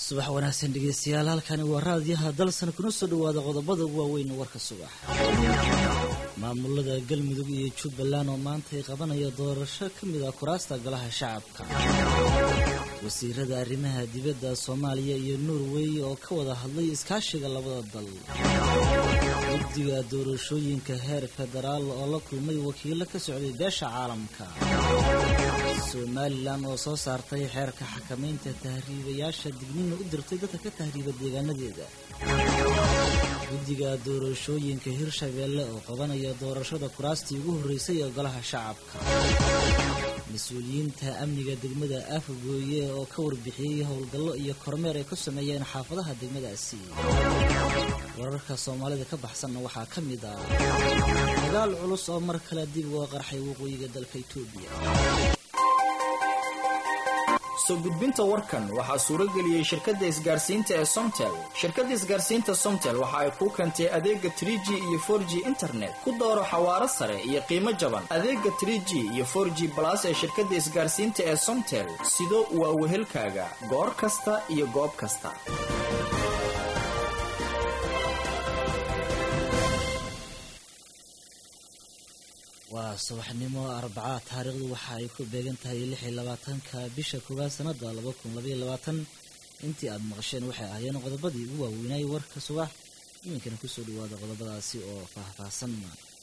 subax wanaagsan dhegeystayaal halkani waa raadiyaha dalsan kuna soo dhawaada qodobada ugu waaweyn warka subax maamulada galmudug iyo jubbaland oo maanta ay qabanaya doorasho ka mid ah kuraasta golaha shacabka wasiirada arrimaha dibadda soomaaliya iyo norway oo ka wada hadlay iskaashiga labada dal guddiga doorashooyinka heer federaal oo la kulmay wakiilo ka socday beesha caalamka somalilan oo soo saartay xeerka xakamaynta tahriibayaasha digniina u dirtay dadka ka tahriiba deegaanadeeda guddiga doorashooyinka hirshabeelle oo qabanaya doorashada kuraastii ugu horreysay ee golaha shacabka mas-uuliyiinta amniga degmada afgooye oo ka warbixiyey howlgallo iyo kormeer ay ku sameeyeen xaafadaha degmadaasi wararka soomaalida ka baxsanna waxaa ka mid ah dagaal culus oo mar kale dib uga qarxay waqooyiga dalka itoobiya soo gudbinta warkan waxaa suurageliyey shirkadda isgaarsiinta ee somtel shirkadda isgaarsiinta somtel waxa ay kuu keentay adeega tr g iyo for g internet ku dooro xawaaro sare iyo qiimo jaban adeega tr g iyo for g balas ee shirkadda isgaarsiinta ee somtel sido waa wehelkaaga goor kasta iyo goob kasta waa subaxnimo arbacaa taariikhdu waxa ay ku beegan tahay lix iyo labaatanka bisha koowaad sanada laba kun labaiyo labaatan intii aada maqasheen waxay ahaayeen qodobadii ugu waaweynayay warka subax iminkana kusoo dhawaada qodobadaasi oo faahfaahsan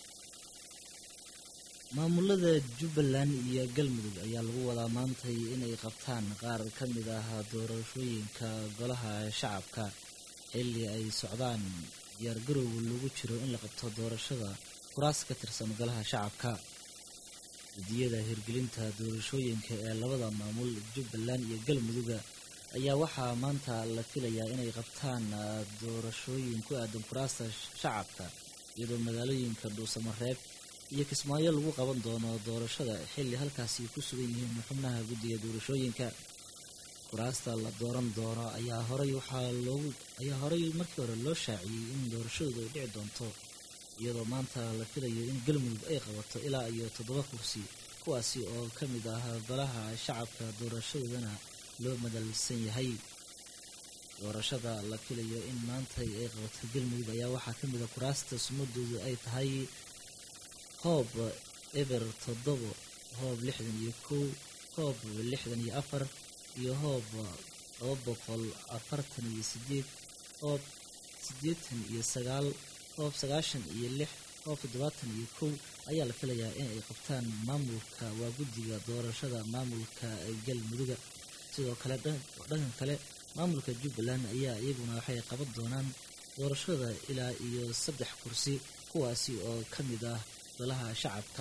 maamulada jubbaland iyo galmudug ayaa lagu wadaa maantay inay qabtaan qaar ka mid ah doorashooyinka golaha shacabka xilli ay socdaan diyaargarowga lagu jiro in la qabto doorashada kuraas ka tirsan golaha shacabka guddiyada hirgelinta doorashooyinka ee labada maamul jubbaland iyo galmuduga ayaa waxaa maanta la filayaa inay qabtaan doorashooyin ku aadan kuraasta shacabka iyadoo magaalooyinka dhuusamareeb iyo kismaayo lagu qaban doono doorashada xilli halkaasi ku sugan yihiin xubnaha guddiga doorashooyinka kuraasta la dooran doono ayaa horay waxaa loogu ayaa horay markii hore loo shaaciyey in doorashadooda ay dhici doonto iyadoo maanta la filayo in galmudug ay qabato ilaa iyo toddoba kursi kuwaasi oo ka mid ah golaha shacabka doorashadoodana loo madalsan yahay doorashada la filayo in maanta ay qabato galmudug ayaa waxaa ka mid ah kuraasta sumadoodu ay tahay hoob eber toddobo hoob lixdan iyo kow hoob lixdan iyo afar iyo hoob laba boqol afartan iyo sideed hoob siddeetan iyo sagaal hoob sagaashan iyo lix hoob toddobaatan iyo kow ayaa la filayaa in ay qabtaan maamulka waa guddiga doorashada maamulka galmuduga sidoo kale dhankan kale maamulka jubbaland ayaa iyaguna waxay qaban doonaan doorashada ilaa iyo saddex kursi kuwaasi oo ka mid ah golaha shacabka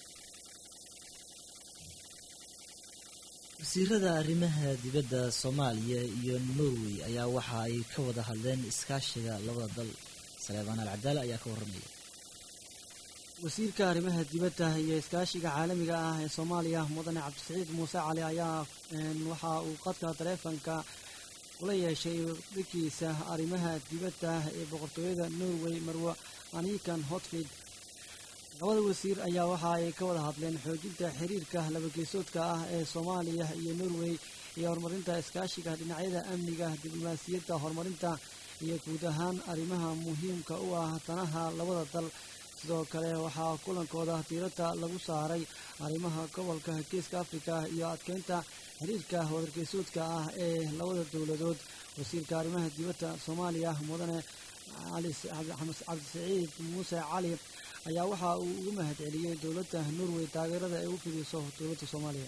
wasiirada arrimaha dibadda soomaaliya iyo norway ayaa waxa ay ka wada hadleen iskaashiga labada dal saleebaan alcadaale ayaa ka warramaya wasiirka arrimaha dibadda iyo iskaashiga caalamiga ah ee soomaaliya mudane cabdisaciid muuse cali ayaa waxa uu qadka taleefanka kula yeeshay dhigkiisa arrimaha dibadda ee boqortooyada norway marwe anikan hotfid labada wasiir ayaa waxa ay ka wada hadleen xoojinta xiriirka labageesoodka ah ee soomaaliya iyo norway iyo horumarinta iskaashiga dhinacyada amniga diblomaasiyadda horumarinta iyo guud ahaan arrimaha muhiimka u ah danaha labada dal sidoo kale waxaa kulankooda diiradda lagu saaray arrimaha gobolka geeska afrika iyo adkeynta xiriirka wadargeesoodka ah ee labada dowladood wasiirka arrimaha dibadda soomaaliya mudane cabdisaciid muuse cali ayaa waxa uu ugu mahad celiyey dowladda norway taageerada ay u fidiso dowladda soomaaliya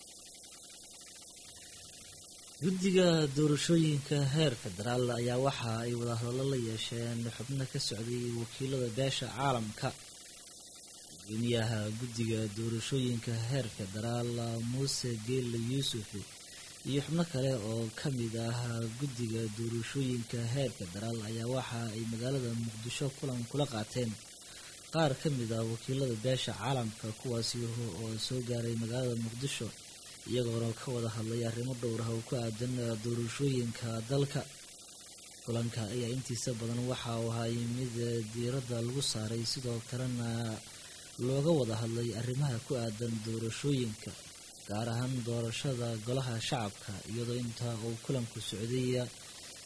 guddiga doorashooyinka heer federaal ayaa waxa ay wadahadallo la yeesheen xubno ka socday wakiilada beesha caalamka gudoomiyaha guddiga doorashooyinka heer federaal muuse geelle yuusuf iyo xubno kale oo ka mid ah guddiga doorashooyinka heer federaal ayaa waxa ay magaalada muqdisho kulan kula qaateen qaar ka mid ah wakiilada beesha caalamka kuwaasi oo soo gaaray magaalada muqdisho iyagoona ka wada hadlay arrimo dhowr ah oo ku aadan doorashooyinka dalka kulanka ayaa intiisa badan waxa uu ahay mid diiradda lagu saaray sidoo kalena looga wada hadlay arrimaha ku aadan doorashooyinka gaar ahaan doorashada golaha shacabka iyadoo inta uu kulanku socday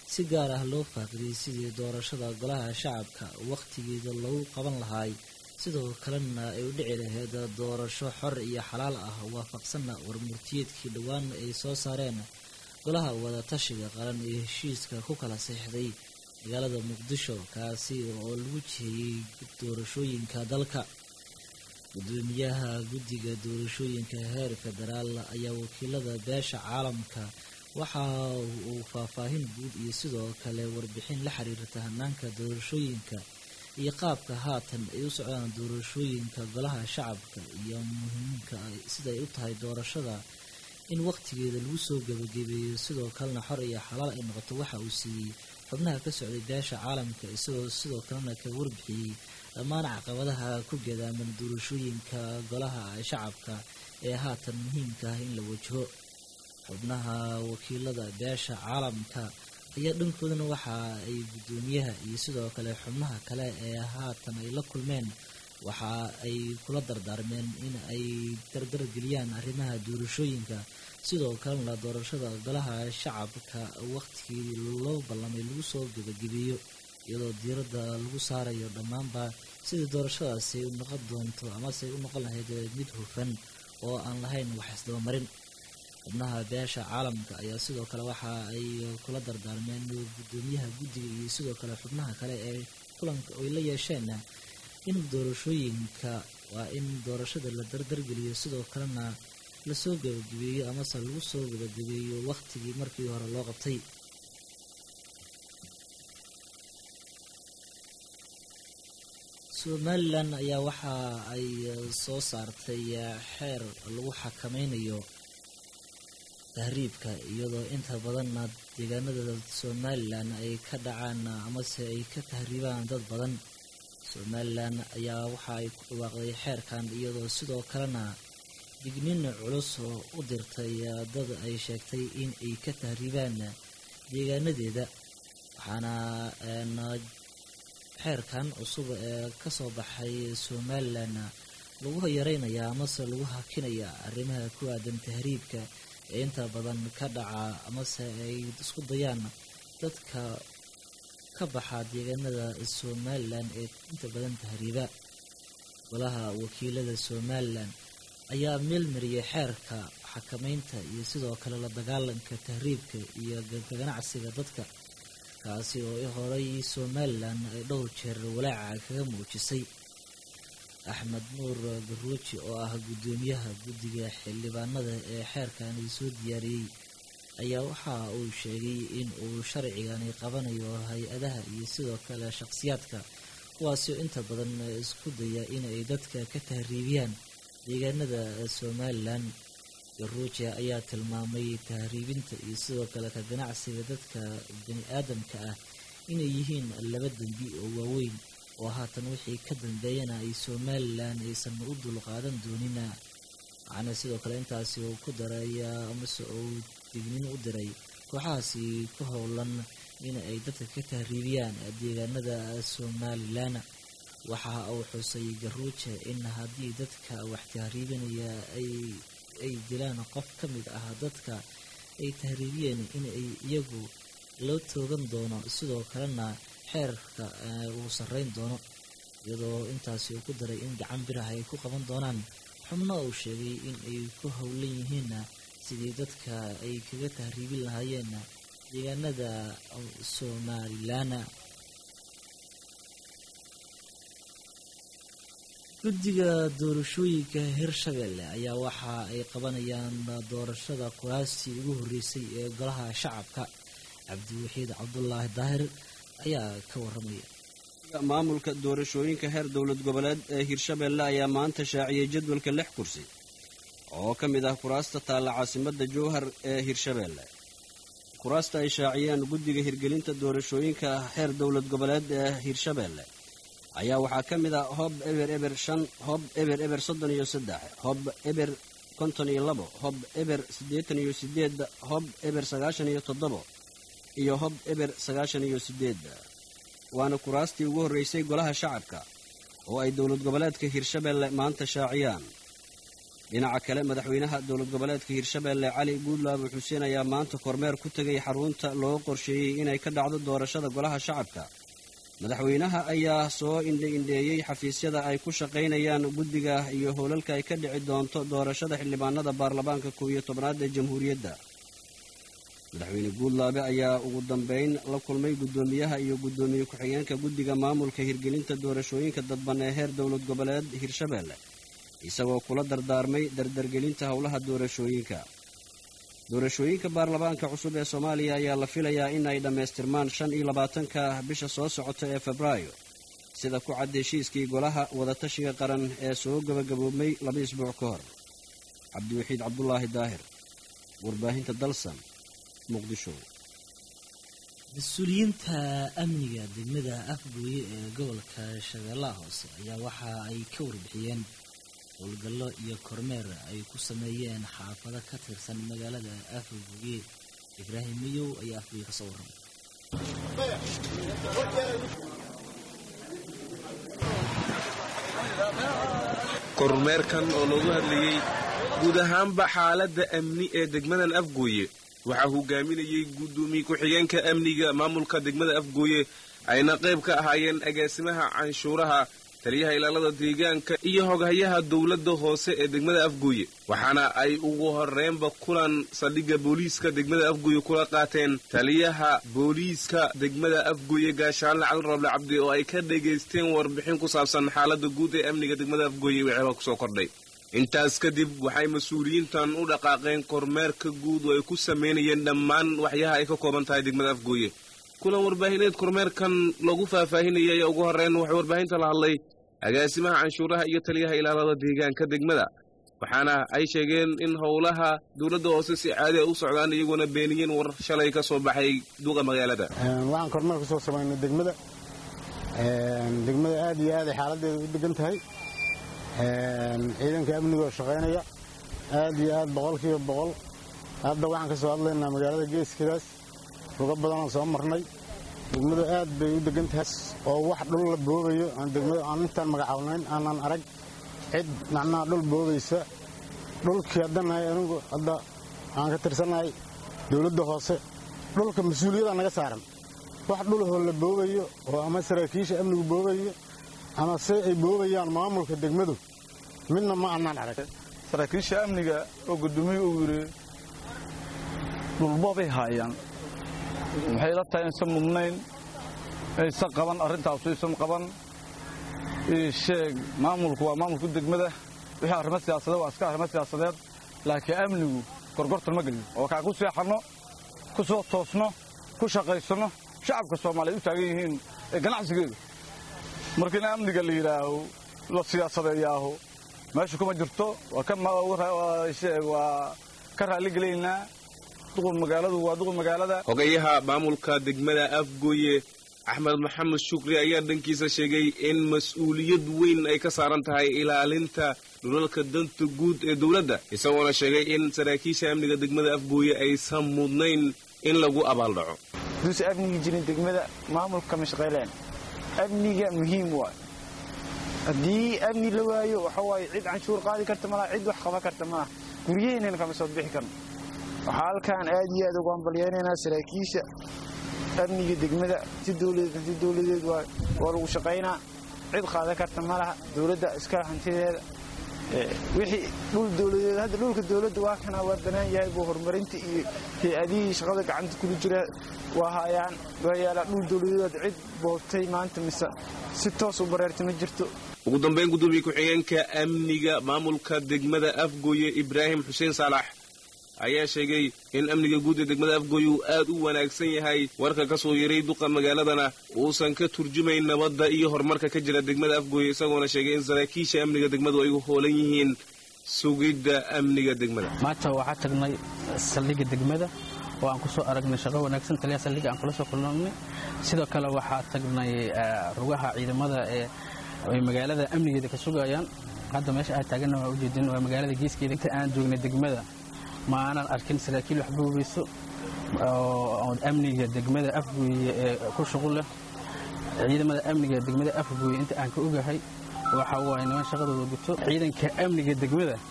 si gaar ah loo faaqidiyey sidii doorashada golaha shacabka wakhtigeeda lagu qaban lahaay sidoo kalena ay u dhici lahayd doorasho xor iyo xalaal ah waafaqsanna warmurtiyeedkii dhowaan ay soo saareen golaha wadatashiga qaran ee heshiiska ku kala seexday magaalada muqdisho kaasi oo lagu jiheeyey doorashooyinka dalka gudoomiyaha guddiga doorashooyinka heer federaal ayaa wakiilada beesha caalamka waxa uu faahfaahin guud iyo sidoo kale warbixin la xiriirta hanaanka doorashooyinka iyo qaabka haatan ay u socdaan doorashooyinka golaha shacabka iyo muhiimka siday u tahay doorashada in wakhtigeeda lagu soo gebagabeeyo sidoo kalena xor iyo xalaal ay noqoto waxa uu siiyey xubnaha ka socday beesha caalamka isagoo sidoo kalena ka warbixiyey dhammaan caqabadaha ku gadaaman doorashooyinka golaha shacabka ee haatan muhiimka ah in la wajaho xubnaha wakiilada beesha caalamka ayaa dhankoodana waxa ay guddoomiyaha iyo sidoo kale xubnaha kale ee haatan ay la kulmeen waxa ay kula dardaarmeen in ay dardargeliyaan arrimaha doorashooyinka sidoo kalena doorashada golaha shacabka wakhtigii loo ballamay lagu soo gebagabeeyo iyadoo diiradda lagu saarayo dhammaanba sidii doorashadaasi ay u noqon doonto amase ay u noqon lahayd mid hufan oo aan lahayn wax isdabamarin xubnaha beesha caalamka ayaa sidoo kale waxa ay kula dardaarmeen guddoomiyaha guddiga iyo sidoo kale xubnaha kale ee kulanka ay la yeesheen in doorashooyinka waa in doorashada la dardargeliyo sidoo kalena lasoo gebagabeeyo amase lagu soo gebagabeeyo wakhtigii markii hore loo qabtay somalilan ayaa waxa ay soo saartay xeer lagu xakameynayo tahriibka iyadoo inta badanna deegaanada somalilan ay ka dhacaan amase ay ka tahriibaan dad badan somalilan ayaa waxa ay ku dhawaaqday xeerkan iyadoo sidoo kalena dignin culus oo u dirtay dad ay sheegtay in ay ka tahriibaan deegaanadeeda waxaana xeerkan cusub ee kasoo baxay somalilan lagu yareynayaa amase lagu hakinayaa arrimaha ku aadan tahriibka ee inta badan ka dhaca amase ay isku dayaan dadka ka baxa deegaanada somalilan ee inta badan tahriiba golaha wakiilada somalilan ayaa meelmariyay xeerka xakameynta iyo sidoo kale la dagaalanka tahriibka iyo ganacsiga dadka kaasi oo horey somalilan ay dhowr jeer walaaca kaga muujisay axmed nuur garuuji oo ah guddoomiyaha guddiga xildhibaanada ee xeerkani soo diyaariyey ayaa waxa uu sheegay in uu sharcigani qabanayo hay-adaha iyo sidoo kale shaqsiyaadka kuwaasoo inta badan isku daya inay dadka ka tahriibiyaan deegaanada somalilan garuuji ayaa tilmaamay tahriibinta iyo sidoo kale ka ganacsiga dadka bani aadamka ah inay yihiin laba dembi oo waaweyn oo haatan wixii ka dambeeyana ay somalilan aysan u dulqaadan doonina waxaana sidoo kale intaasi uu ku daray amase uu dignin u diray kooxahaasi ku howlan in ay dadka ka tahriibiyaan deegaanada somalilan waxa uu xusay garuuje in haddii dadka wax tahriibinaya ay dilaan qof ka mid ah dadka ay tahriibiyeen inay iyagu loo toogan doono sidoo kalena xeerka uu sarreyn doono iyadoo intaasi uu ku daray in gacan biraha ay ku qaban doonaan xubno uu sheegay in ay ku howlan yihiin sidii dadka ay kaga tahriibin lahaayeen deegaanada somalilan guddiga doorashooyinka hirshabelle ayaa waxa ay qabanayaan doorashada kuraastii ugu horreysay ee golaha shacabka cabdiwaxiid cabdulaahi daahir ayaa ka waramaya maamulka doorashooyinka heer dowlad goboleed ee hirshabelle ayaa maanta shaaciyey jadwalka lix kursi oo ka mid ah kuraasta taalla caasimadda jowhar ee hirshabelle kuraasta ay shaaciyeen guddiga hirgelinta doorashooyinka heer dowlad goboleed ee hirshabelle ayaa waxaa ka mid ah hob eber eber shan hob eber eber soddon iyo saddex hob eber konton iyo labo hob eber siddeetan iyo sideed hob eber sagaashan iyo toddobo iyo hob eber sagaashan iyo sideed waana kuraastii ugu horreysay golaha shacabka oo ay dowlad goboleedka hirshabelle maanta shaaciyaan dhinaca kale madaxweynaha dowlad goboleedka hirshabeelle cali guudlaabo xuseen ayaa maanta kormeer ku tegay xarunta loo qorsheeyey inay ka dhacdo doorashada golaha shacabka madaxweynaha ayaa soo indhe-indheeyey xafiisyada ay ku shaqaynayaan guddiga iyo howlalka ay ka dhici doonto doorashada xildhibaanada baarlamaanka kow iyo tobnaad ee jamhuuriyadda madaxweyne guudlaabe ayaa ugu dambeyn la kulmay guddoomiyaha iyo guddoomiye ku-xigeenka guddiga maamulka hirgelinta doorashooyinka dadban ee heer dowlad goboleed hirshabeelle isagoo kula dardaarmay dardargelinta howlaha doorashooyinka doorashooyinka baarlamaanka cusub ee soomaaliya ayaa la filayaa in ay dhammaystirmaan shan iyo labaatanka bisha soo socota ee febraayo sida ku cad heshiiskii golaha wadatashiga qaran ee soo gabagaboobmay laba isbuuc ka hor cabdiwaxiid cabdulaahi daahir warbaahinta dalsan muqdisho mas-uuliyiinta amniga degmada afgooye ee gobolka shabeellaha hoose ayaa waxa ay ka warbixiyeen howlgallo iyo kormeer ay ku sameeyeen xaafado ka tirsan magaalada afgooye ibraahim miyow ayaa afgooye ka soo warramay kormeerkan oo loogu hadlayey guud ahaanba xaaladda amni ee degmadan afgooye waxaa hogaaminayey guddoomiye ku-xigeenka amniga maamulka degmada afgooye ayna qayb ka ahaayeen agaasimaha canshuuraha taliyaha ilaalada deegaanka iyo hoghayaha dowladda hoose ee degmada afgooye waxaana ay ugu horreynba kulan saldhigga booliiska degmada afgooye kula qaateen taliyaha booliiska degmada afgooye gaashaanle cali roble cabdi oo ay ka dhegaysteen warbixin ku saabsan xaaladda guud ee amniga degmada afgooye waxeeba kusoo kordhay intaas kadib waxay mas-uuliyiintan u dhaqaaqeen kormeerka guud oo ay ku samaynayeen dhammaan waxyaha ay ka kooban tahay degmada afgooye kulan warbaahineed kormeerkan lagu faahfaahinayay ayaa ugu horreyn waxay warbaahinta la hadlay agaasimaha canshuuraha iyo taliyaha ilaalada deegaanka degmada waxaana ay sheegeen in howlaha dowladda hoose si caadi a u socdaan iyagoona beeniyeen war shalay ka soo baxay duuqa magaalada waxaan kormeer ku soo samaynay degmada degmada aad iyo aad ay xaaladeeda u degan tahay ciidanka amnigaoo shaqaynaya aad iyo aad boqolkiiba boqol hadda waxaan ka soo hadlaynaa magaalada geeskidaas rugo badanaan soo marnay degmadu aad bay u degan tahay oo wax dhul la boobayo aan degmada aan intaan magacaabnayn aanan arag cid macnaha dhul boobaysa dhulkii haddanahay anigu hadda aan ka tirsannahay dowladda hoose dhulka mas-uuliyada naga saaran wax dhulahoo la boobayo oo ama saraakiisha amnigu boobayo ama se ay boobayaan maamulka degmadu midna ma annaan arag saraakiisha amniga oo guddoomiye uu yidhi dhulboobay haayaan waxay la tahay insan mudnayn aysan qaban arrintaasu aysan qaban sheeg maamulku waa maamulku degmada wixii arrimo siyaasadeed waa iska arrimo siyaasadeed laakiin amnigu gorgortan ma gelin oo kaa ku seexanno ku soo toosno ku shaqaysanno shacabka soomaaliya u taagan yihiin ee ganacsigeedu marka in amniga la yidhaaho la siyaasadeeyaaho meesha kuma jirto waa ka raalligelaynaa hogayaha maamulka degmada afgooye axmed maxamed shukri ayaa dhankiisa sheegay in mas-uuliyad weyn ay ka saaran tahay ilaalinta dhulalka danta guud ee dowladda isagoona sheegay in saraakiisha amniga degmada afgooye aysan mudnayn in lagu abaaldhaco duusa amnigi jirin degmada maamulka kama shaqayleen amniga muhiim waay haddii amni la waayo waxa waaye cid canshuur qaadi karta malaha cid wax qaban karta malaha guryaheennana kama soo bixi karno waxaa halkaan aad iyo aad ugu hambalyaynaynaa saraakiisha amniga degmada si dowladeed hanti dowladeed waa lagu shaqaynaa cid qaadan karta ma laha dowladda iskala hantideeda wixii dhul dowladeed hadda dhulka dowladda waa kana waa bannaan yahay buu horumarinta iyo hay-adihii shaqada gacanta kula jira waa hayaan waa yaalaa dhul dowladeed cid boobtay maanta mise si toos u bareerta ma jirto ugu dambayn guddoomiye ku-xigeenka amniga maamulka degmada afgooye ibraahim xuseen saalax ayaa sheegay in amniga guud ee degmada afgooye uu aad u wanaagsan yahay warka ka soo yaray duqa magaaladana uusan ka turjumayn nabadda iyo horumarka ka jira degmada afgooye isagoona sheegay in saraakiisha amniga degmadu ay u hoolan yihiin sugidda amniga degmada maanta waxaa tagnay saldhigga degmada oo aan ku soo aragnay shaqo wanaagsan taliyaha saldhigga aan kula soo kulnay sidoo kale waxaa tagnay rugaha ciidamada ee ay magaalada amnigeeda ka sugayaan hadda meesha aad taaganna waa ujeedin waa magaalada geeskeeda inta aan joognay degmada ma aanan arkin saraakiil wax boobayso oo amniga degmada afgooye ee ku shuqul leh ciidamada amniga degmada afgooye inta aan ka ogahay waxa waaye niman shaqadooda guto ciidanka amniga degmada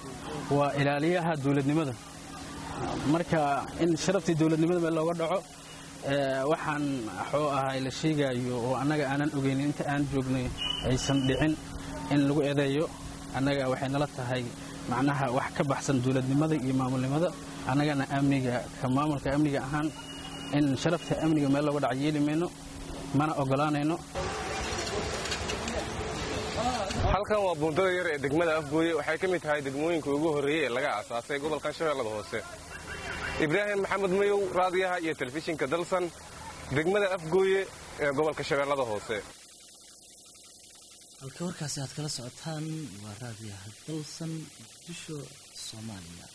waa ilaaliyaha dowladnimada marka in sharaftii dowladnimada meel looga dhaco waxaan waxuu ahay la sheegayo oo annaga aanan ogeynin inta aan joognay aysan dhicin in lagu eedeeyo annaga waxay nala tahay macnaha wax ka baxsan dowladnimada iyo maamulnimada annagana amniga ka maamulka amniga ahaan in sharafta amniga meel looga dhaco yeeli mayno mana ogolaanayno halkan waa buundada yar ee degmada afgooye waxay ka mid tahay degmooyinka ugu horreeyey ee laga aasaasay gobolkan shabeellada hoose ibraahim maxamed mayow raadiyaha iyo telefishinka dalsan degmada afgooye ee gobolka shabeellada hoose halka warkaasi aad kala socotaan waa raadiyaha dalsan muqdisho soomaaliya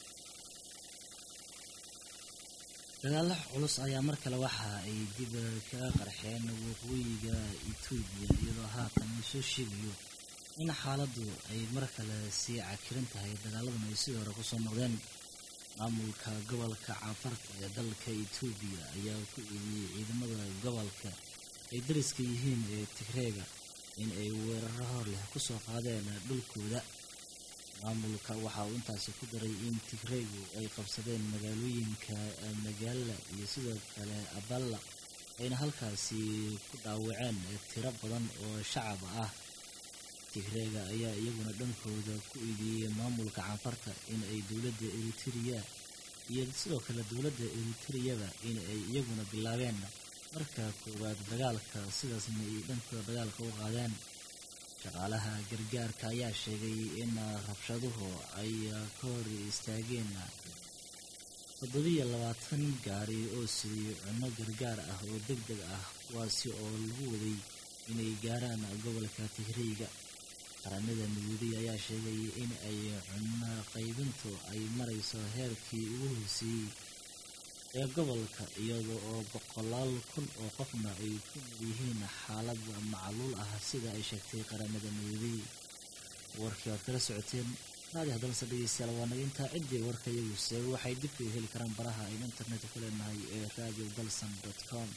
dagaalo culus ayaa mar kale waxa ay dib kaga qarxeen waqooyiga etoobiya iyadoo haatan uu soo sheegayo in xaaladdu ay mar kale sii cakiran tahay dagaaladuna ay sidii hore kusoo noqdeen maamulka gobolka caafarta ee dalka etoobiya ayaa ku eediyey ciidamada gobolka ay dariska yihiin ee tigreega in ay weeraro hor leh kusoo qaadeen dhulkooda maamulka waxa uu intaasi ku daray in tigreegu ay qabsadeen magaalooyinka magaala iyo sidoo kale aballa ayna halkaasi ku dhaawaceen tiro badan oo shacab ah tigreega ayaa iyaguna dhankooda ku eedeeyey maamulka canfarta in ay dowladda eritrea iyo sidoo kale dowladda eritreyaba in ay iyaguna bilaabeen marka koowaad dagaalka sidaasna ay dhankooda dagaalka u qaadeen shaqaalaha gargaarka ayaa sheegay in rabshaduhu ay ka hor istaageen toddobiyo labaatan gaari oo sidii cunno gargaar ah oo deg deg ah kuwaasi oo lagu waday inay gaaraan gobolka tigreyga qaramada midoobey ayaa sheegay in ay cunno qaybintu ay marayso heerkii ugu hooseeyey ee gobolka iyada oo boqolaal kun oo qofna ay ku nool yihiin xaalad macluul ah sida ay sheegtay qaramada midoobey warkii aad kala socoteen raadi haddalse dhegeystayaal waa naga intaa ciddii warka iyagu seego waxay dib kaga heli karaan baraha aynu internetka ku leenahay ee radio dalson com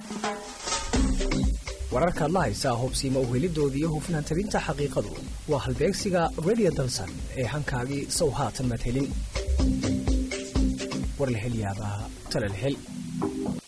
wararkaad la haysaa hubsiima uhelidooda iyo hufnaan tabinta xaqiiqadu waa halbeegsiga radio dalsan ee hankaagii sow haatan madhelin war la hel yaabaa tala la hel